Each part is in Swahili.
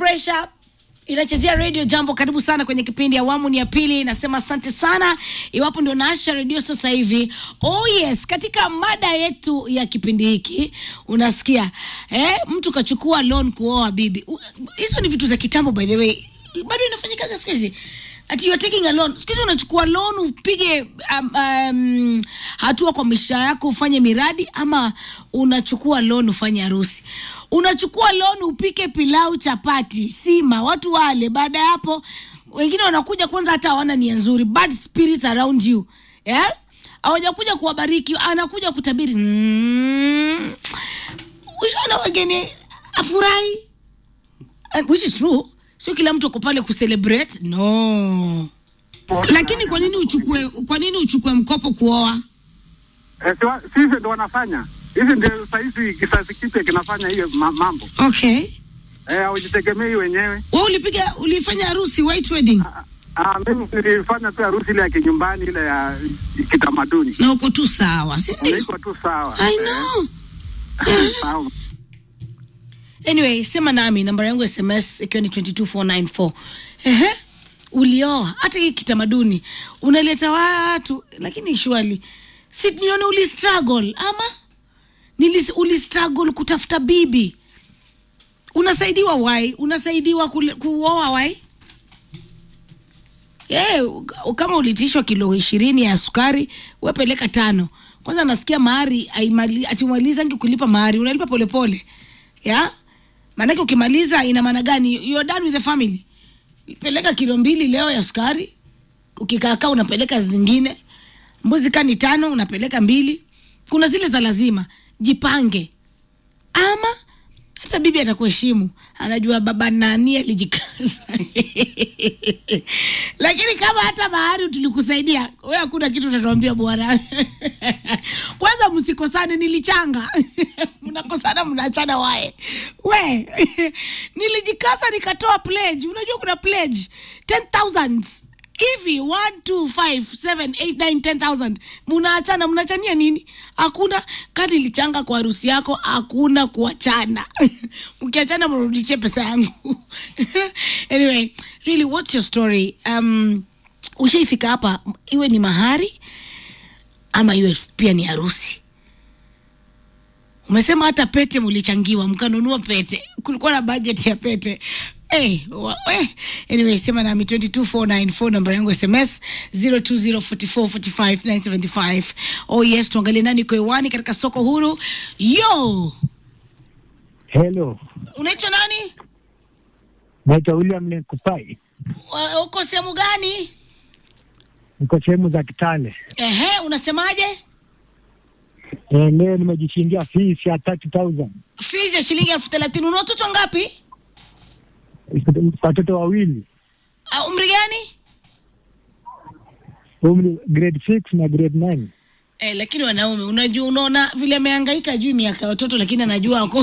pressure inachezea radio jambo karibu sana kwenye kipindi awamu ni ya pili nasema asante sana iwapo ndio naasha redio sasa hivi oh yes katika mada yetu ya kipindi hiki unasikia eh, mtu kachukua loan kuoa bibi U- hizo ni vitu za kitambo by the way bado inafanyikaga siku hizi ati you're taking a loan siku hizi unachukua loan upige um, um, hatua kwa maisha yako ufanye miradi ama unachukua loan ufanye harusi unachukua loan upike pilau chapati sima watu wale baada ya hapo wengine wanakuja kwanza hata hawana nia nzuri bad spirits around you yeah? hawajakuja kuwabariki anakuja kutabiri mm, ushaona wageni afurahi Uh, which is true sio kila mtu ako pale kucelebrate no lakini kwa nini uchukue kwa nini uchukue mkopo kuoa Eh, si wa- sisi ndo wanafanya hizi, ndio sahizi kizazi kipya kinafanya hiyo ma- mambo okay eh, haujitegemei wenyewe. we ulipiga ulifanya harusi white wedding Ah, mimi nilifanya tu harusi ile ya kinyumbani ile ya kitamaduni, na uko tu sawa si ndio iko tu sawa i know Eh, sawa. anyway sema nami namba yangu ya sms ikiwa ni 22494 ehe ulioa hata hii kitamaduni unaleta watu lakini shwali si nione uli struggle ama Nilis, uli struggle kutafuta bibi unasaidiwa wai unasaidiwa kule- kuoa wai yeah, kama ulitishwa kilo ishirini ya sukari wepeleka tano kwanza nasikia mahari aimali- atimalizangi kulipa mahari unalipa polepole ya maanake ukimaliza ina maana gani you're done with the family peleka kilo mbili leo ya sukari ukikaakaa unapeleka zingine mbuzi kani tano unapeleka mbili kuna zile za lazima jipange ama hata bibi atakuheshimu anajua baba nani alijikaza lakini kama hata mahari tulikusaidia we hakuna kitu utatuambia bwana kwanza msikosane nilichanga mnakosana mnaachana wae we nilijikaza nikatoa pledge unajua kuna pledge 10000 hivi 1 2 5 7 8 9 10000 mnaachana mnaachania nini hakuna kadi ilichanga kwa harusi yako hakuna kuachana mkiachana mrudishie pesa yangu anyway really what's your story um, ushaifika hapa iwe ni mahari ama iwe pia ni harusi umesema hata pete mlichangiwa mkanunua pete kulikuwa na budget ya pete Hey, wa, we. anyway sema nami 22494 namba yangu sms 0204445975 oh yes tuangalie nani kwa hewani katika soko huru yo Hello, unaitwa nani naitwa William Lenkupai, Wa- uko sehemu gani niko sehemu za Kitale. ehe unasemaje Eh, leo nimejishindia fees ya 30,000 fees ya shilingi elfu thelathini una watoto ngapi watoto wawili, uh, umri gani umri grade 6 na grade 9. Eh, lakini wanaume unajua unaona vile amehangaika juu miaka ya watoto lakini anajua ako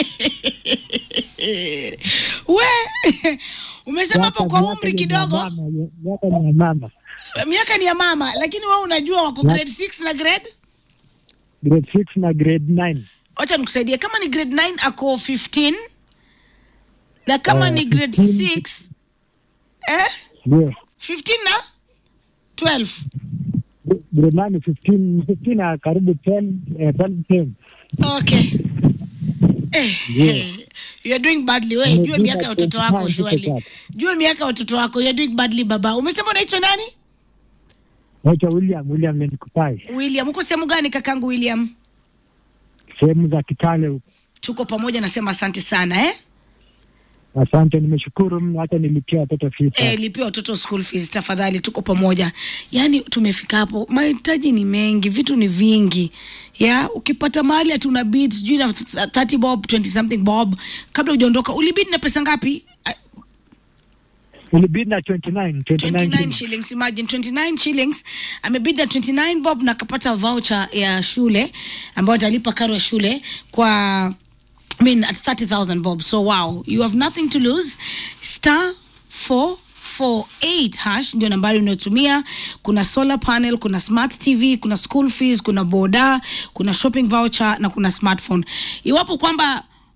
we umesema hapo kwa Miaka- umri miaka ni ya kidogo mama, Miaka ni ya mama, miaka ni ya mama lakini wewe unajua wako Ya- grade 6 na grade grade 6 na grade 9. wacha nikusaidie kama ni grade 9 ako 15 na kama Eh, ni grade 15. 6 eh Ndio. 15 na 12 Grade 9 ni 15, 15 na karibu 10, eh, 12 10. okay Eh, Yeah. eh, you are doing badly we Nimepiga jua miaka ya watoto wako 25 shwali peke jua miaka ya watoto wako you are doing badly baba umesema unaitwa nani Naitwa William, William Lenkupai, william uko sehemu gani kakangu william sehemu za Kitale huko. tuko pamoja nasema asante sana eh? Asante, nimeshukuru mno, hata nilipia watoto fees. Eh, lipia watoto school fees tafadhali tuko pamoja yaani tumefika hapo mahitaji ni mengi vitu ni vingi ya ukipata mahali ati una bid sijui na 30 bob 20 something bob kabla hujaondoka ulibid na pesa ngapi Ah, Ilibidi na 29, 29 29 shillings. shillings imagine 29 shillings amebid na 29 bob na akapata voucher ya shule ambayo atalipa karo ya shule kwa I mean at 30,000 bob so wow you have nothing to lose star 448 hash ndio nambari unayotumia kuna solar panel kuna smart tv kuna school fees kuna boda kuna shopping voucher na kuna smartphone iwapo kwamba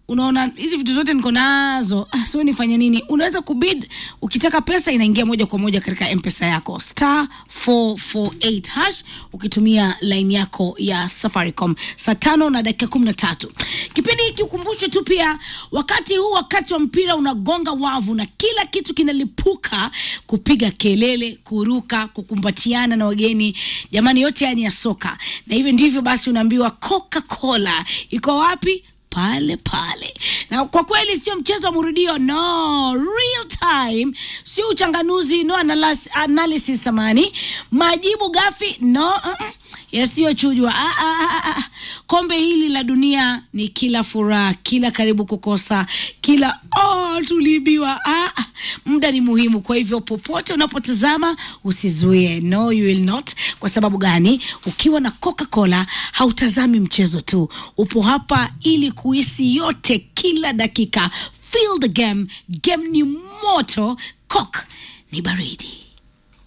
unaona hizi vitu zote niko nazo ah, sio nifanye nini unaweza kubid ukitaka pesa inaingia moja kwa moja katika mpesa yako star 448 hash ukitumia line yako ya safaricom saa tano na dakika kumi na tatu kipindi hiki ukumbushwe tu pia wakati huu wakati wa mpira unagonga wavu na kila kitu kinalipuka kupiga kelele kuruka kukumbatiana na wageni jamani yote haya ni ya soka na hivyo ndivyo basi unaambiwa coca cola iko wapi pale pale na kwa kweli sio mchezo wa murudio no real time sio uchanganuzi no analysis, analysis samani majibu gafi no uh-uh. yasiyochujwa ah, ah, ah, ah. kombe hili la dunia ni kila furaha kila karibu kukosa kila oh, tuliibiwa ah, ah. muda ni muhimu kwa hivyo popote unapotazama usizuie no you will not kwa sababu gani ukiwa na coca cola hautazami mchezo tu upo hapa ili kuhisi yote kila dakika feel the game game ni moto coke ni baridi